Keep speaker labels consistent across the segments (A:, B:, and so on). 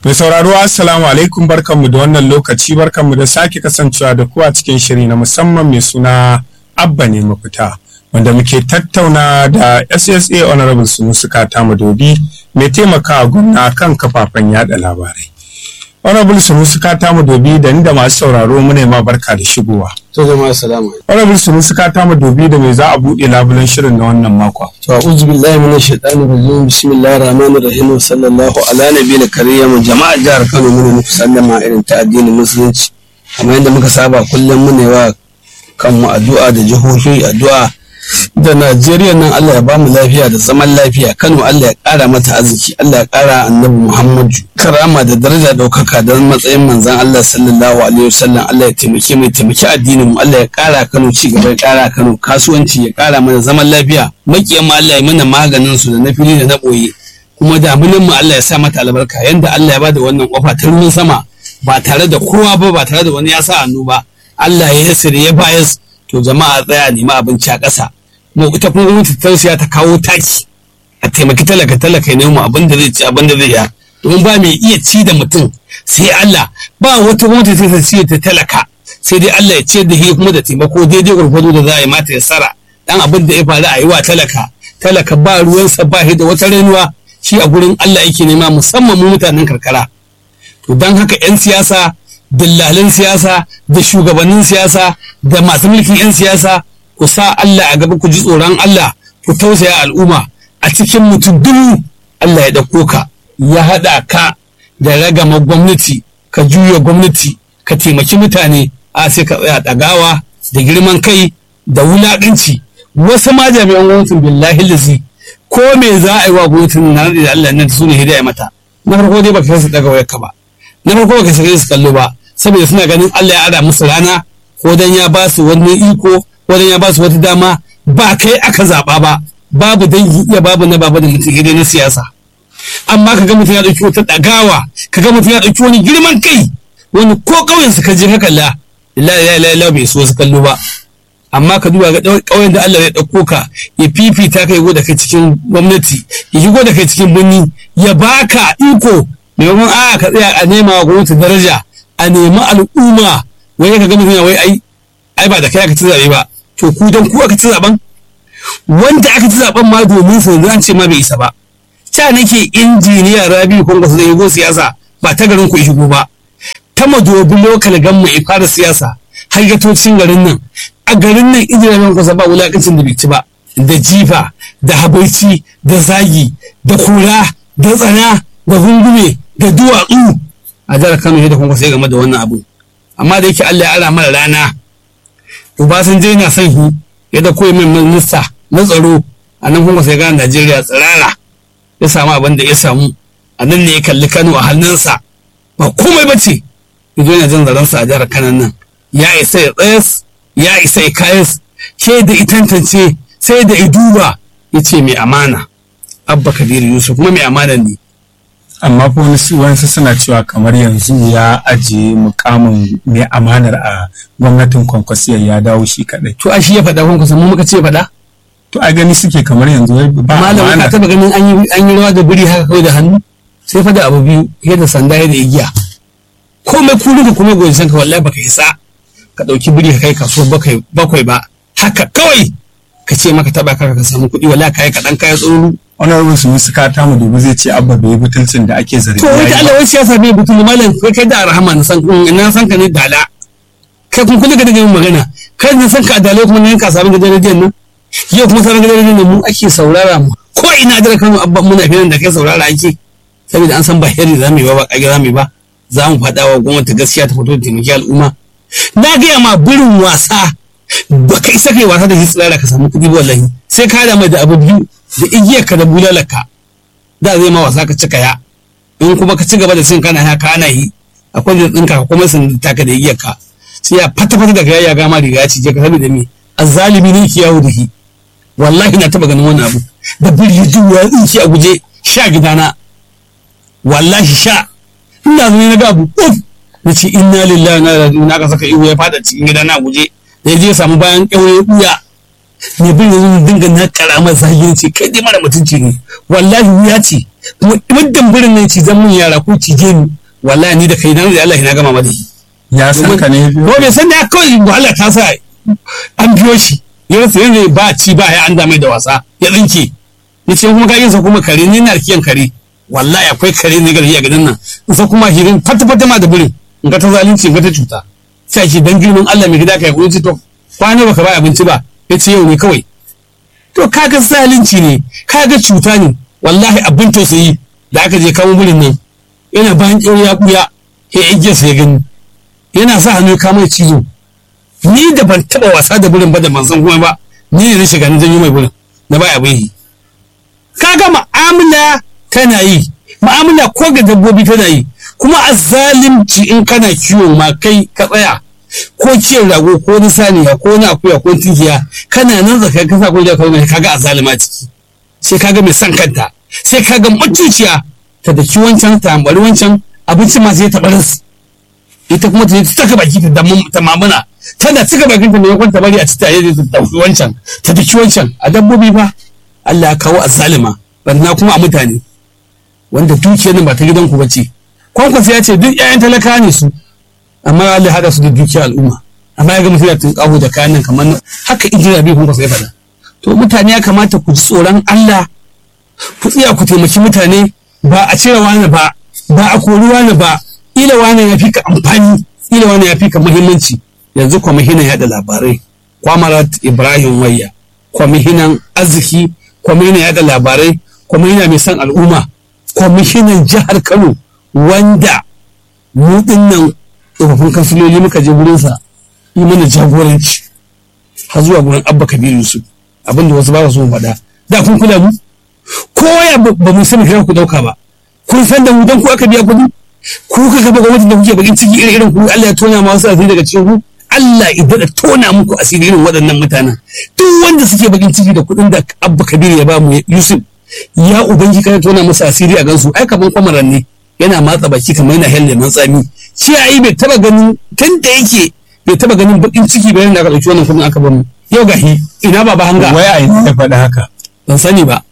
A: Mai sauraro Assalamu alaikum barkanmu da wannan lokaci barkanmu da sake kasancewa da ku a cikin shiri na musamman mai suna Abba ne mafita wanda muke tattauna da SSA Honorable Sunusi Kata Madobi mai taimakawa gwamna kan kafafen yada labarai. Honorable Sunusi Kata Madobi da ni da masu sauraro mu ne ma barka da shigowa.
B: To jama'a assalamu alaikum.
A: Honorable Sunusi Kata Madobi da me za a buɗe labulen shirin na wannan makon.
B: To a'udhu billahi minash shaitanir rajim bismillahir rahmanir rahim sallallahu ala nabiyil karim jama'a jihar Kano mun muku sallama irin ta addinin musulunci kamar yadda muka saba kullum mu ne wa kanmu addu'a da jihohi addu'a da Najeriya nan Allah ya ba mu lafiya da zaman lafiya Kano Allah ya ƙara mata arziki Allah ya ƙara annabi Muhammadu karama da daraja ɗaukaka da matsayin manzon Allah sallallahu alaihi wasallam Allah ya taimake mu taimaki addinin mu Allah ya ƙara Kano ci gaba ya ƙara Kano kasuwanci ya ƙara mana zaman lafiya makiyan mu Allah ya mana maganin su da na fili da na ɓoye kuma damunan mu Allah ya sa mata albarka yanda Allah ya bada wannan kofa ta ruwan sama ba tare da kowa ba ba tare da wani ya sa hannu ba Allah ya yasire ya bayas to jama'a tsaya nemi abinci a ƙasa mu ita kuma gwamnati ta siya ta kawo taki a taimaki talaka talaka ya nemo abin da zai ci abin da zai ya domin ba mai iya ci da mutum sai Allah ba wata gwamnati sai ta ci ta talaka sai dai Allah ya ce da shi kuma da taimako daidai gwargwado da za a yi mata ya sara dan abin da ya faru a yi wa talaka talaka ba ruwansa ba shi da wata ranuwa shi a gurin Allah yake nema musamman mu mutanen karkara to don haka 'yan siyasa dillalin siyasa da shugabannin siyasa da masu mulkin 'yan siyasa ku sa Allah a gaba ku ji tsoron Allah ku tausaya al'umma a cikin mutum dubu Allah ya ɗauko ka ya haɗa ka da ragama gwamnati ka juya gwamnati ka taimaki mutane a sai ka tsaya ɗagawa da girman kai da wulaƙanci wasu ma jami'an gwamnatin billahi lazi ko me za a yi wa gwamnatin na da Allah nan su ne hidaya mata na farko dai baka su daga wayarka ba na farko baka shiga su kallo ba saboda suna ganin Allah ya ara musu rana ko dan ya ba su wani iko wani ya ba su wata dama ba kai aka zaɓa ba babu dangi iya babu na babu da mutum dai na siyasa amma ka ga mutum ya ɗauki wata ɗagawa ka ga mutum ya ɗauki wani girman kai wani ko ƙauyen su ka je ka kalla la la la la bai so su kallo ba amma ka duba ga ƙauyen da Allah ya ɗauko ka ya fifita kai go da kai cikin gwamnati ya shigo da kai cikin birni ya baka iko maimakon a ka tsaya a nema wa gwamnati daraja a nemi al'umma wai ka ga mutum ya wai ai ai ba da kai aka ci zaɓe ba to ku dan ku aka ci zaben wanda aka ci zaben ma domin su an ce ma bai isa ba ta nake injiniya rabi kun ga su zai go siyasa ba ta garin ku shigo ba ta madobi lokal gamma ya fara siyasa har gatocin garin nan a garin nan injiniya rabi kun ba wulakancin da bai ci ba da jifa da habaici da zagi da kura da tsana da gungume da duwatsu a jihar kano da kun sai game da wannan abu amma da yake Allah ya ara mara rana Obasanjo yana son shi ya da koyi min minista na tsaro a nan kuma sai gane Najeriya tsirara ya samu abin da ya samu a nan ne ya kalli Kano a hannunsa ba komai ba ce ya zo yana jin zaransa a jihar Kano nan ya isa ya tsayas ya isa ya kayas ke da itantance sai da ya duba ya ce mai amana Abba Kabiru Yusuf kuma mai amana ne
A: amma ko wasu suna cewa kamar yanzu ya ajiye mukamin mai amanar a gwamnatin kwankwasiyar ya dawo shi kadai
B: to a shi ya faɗa kwankwasa mu muka ce faɗa
A: to a gani suke kamar yanzu ba
B: malam ka
A: amana
B: taba ganin an yi an yi rawa da biri haka kawai da hannu sai fa da abu biyu ya da sanda ya da igiya komai kulu ka kuma goyi sanka wallahi baka isa ka dauki biri ka kai kasuwar bakwai bakwai ba haka kawai ka ce maka taba ka ka samu kuɗi wallahi kai kaɗan kayan tsoro
A: honorable su musu kata mu dubu zai ce abba bai yi butulcin da ake zargi
B: to
A: ya yi
B: wata
A: ba.
B: Allah wai siyasa bai butul malam kai kai da rahama na san na san ka ne dala kai kun kula ka daga yin magana kai ne san ka dala kuma ne ka samu gidan rediyon nan yau kuma sauran gidan rediyon nan mu ake saurara mu ko ina da kanu abba muna filan da kai saurara ake saboda an san ba heri za mu yi ba ba kage za mu yi ba za mu faɗa wa gwamnati gaskiya ta fito da taimaki al'umma na gaya ma birin wasa ba ka isa kai wasa da shi tsirara ka samu kuɗi ba wallahi sai ka da mai da abu biyu da igiyar ka da bulalarka da zai ma wasa ka cika ya in kuma ka ci gaba da sin kana ya kana yi akwai da tsinka ka kuma sun taka da igiyar ka sai ya fata fata daga ya gama riga ya cije ka saboda me azzalimi ne ki yawo da shi wallahi na taba ganin wannan abu da biri juwa tsinki a guje sha gidana wallahi sha ina zo ne na ga abu uf na ce inna lillahi na ilaihi na ka saka ihu ya fada cikin gidana a guje da ya je ya samu bayan ƙyaure ya buya ne bin yanzu dinga na karamar zahiri ce kai dai mara mutunci ne wallahi wuya ce
C: muddin birin nan cizan mun yara ko cije ni wallahi ni da kai na da Allah na gama mada
A: ya san ka ne
C: ko bai san da kawai wahala ta sa an biyo shi ya rasa yanzu ba ci ba ya an mai da wasa ya tsinke ya ce kuma kayan sa kuma kare ni na kiyan kare wallahi akwai kare ne gari a gidan nan in sa kuma hirin fata fata ma da birin in ga ta zalunci in ga ta cuta sai ce dan girman Allah mai gida kai kuma ce to kwana baka ba abinci ba ya ce yau ne kawai to kaga zalunci ne kaga cuta ne wallahi abin tausayi da aka je kawo birin nan yana bayan ya buya ya igiyar sa ya gani yana sa hannu ya kama cizo ni da ban taba wasa da birin ba da manzon kuma ba ni ne na shiga na janyo mai birin na baya bai kaga mu'amala tana yi mu'amala ko ga dabbobi tana yi kuma a zalimci in kana kiwo ma kai ka tsaya ko kiyon rago ko na saniya ko na akuya ko tinkiya kana nan zaka ka sa ko da kawai kaga a zalima ciki sai kaga mai san kanta sai kaga mutuciya ta daki wancan ta ambari wancan abinci ma sai ta baras ita kuma ta taka baki ta ta mamuna tana cika bakin ta mai kwanta bari a ci tare da dauki wancan ta daki wancan a dabbobi fa Allah ya kawo azzalima barna kuma a mutane wanda dukiyar nan ba ta gidanku ba ce kwankwasa ya ce duk 'ya'yan talaka ne su amma Allah hada su da dukiyar al'umma amma ya ga mutum ya tunkaho da kayan nan kamar haka injina bai kwankwasa ya faɗa to mutane ya kamata ku ji tsoron Allah ku tsaya ku taimaki mutane ba a cire wani ba ba a kori wani ba ila wani ya fi ka amfani ila wani ya fi ka muhimmanci yanzu kwamishinan yaɗa labarai kwamarat ibrahim wayya kwamishinan arziki kwamishinan yaɗa labarai kwamishinan mai son al'umma kwamishinan jihar kano wanda mu dinnan tsofaffin kansiloli muka je gurinsa yi mana jagoranci har zuwa gurin abba kabiru yusuf abinda wasu ba su faɗa da kun kula mu ko ya ba mu sani kai ku dauka ba kun san da mu dan ku aka biya kuɗi ku ka gaba gwamnati da kuke bakin ciki irin irin ku Allah ya tona ma wasu asiri daga cikin ku Allah idan da tona muku asiri irin waɗannan mutanen duk wanda suke bakin ciki da kuɗin da abba kabiru ya ba mu yusuf ya ubangi kana tona masa asiri a gansu ai kaman kwamaran ne yana matsa baki kamar yana helle man tsami shi ai bai taba ganin tun da yake bai taba ganin bakin ciki bayan da aka dauki wannan kudin aka bamu yau gahi ina baba hanga
A: wai a ina ya faɗa haka
C: ban sani ba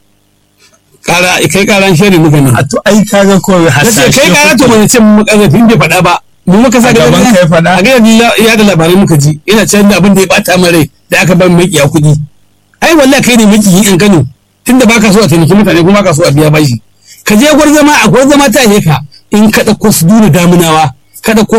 C: kara kai karan shari muka nan
A: a to ai kaga ko
C: nace
A: hasashe
C: kai kara to mun ce mu kazafin bai faɗa ba mu muka sa
A: A gaban kai faɗa?
C: a ga ya da labarai muka ji ina can da abin da ya bata min rai da aka bar mai kiya kuɗi ai wallahi kai ne miki in Kano tunda baka so a taimaki mutane kuma baka so a biya bashi ka je gwarzama a gwarzama ta ne ka in ka ɗauko su duna damunawa ka ɗauko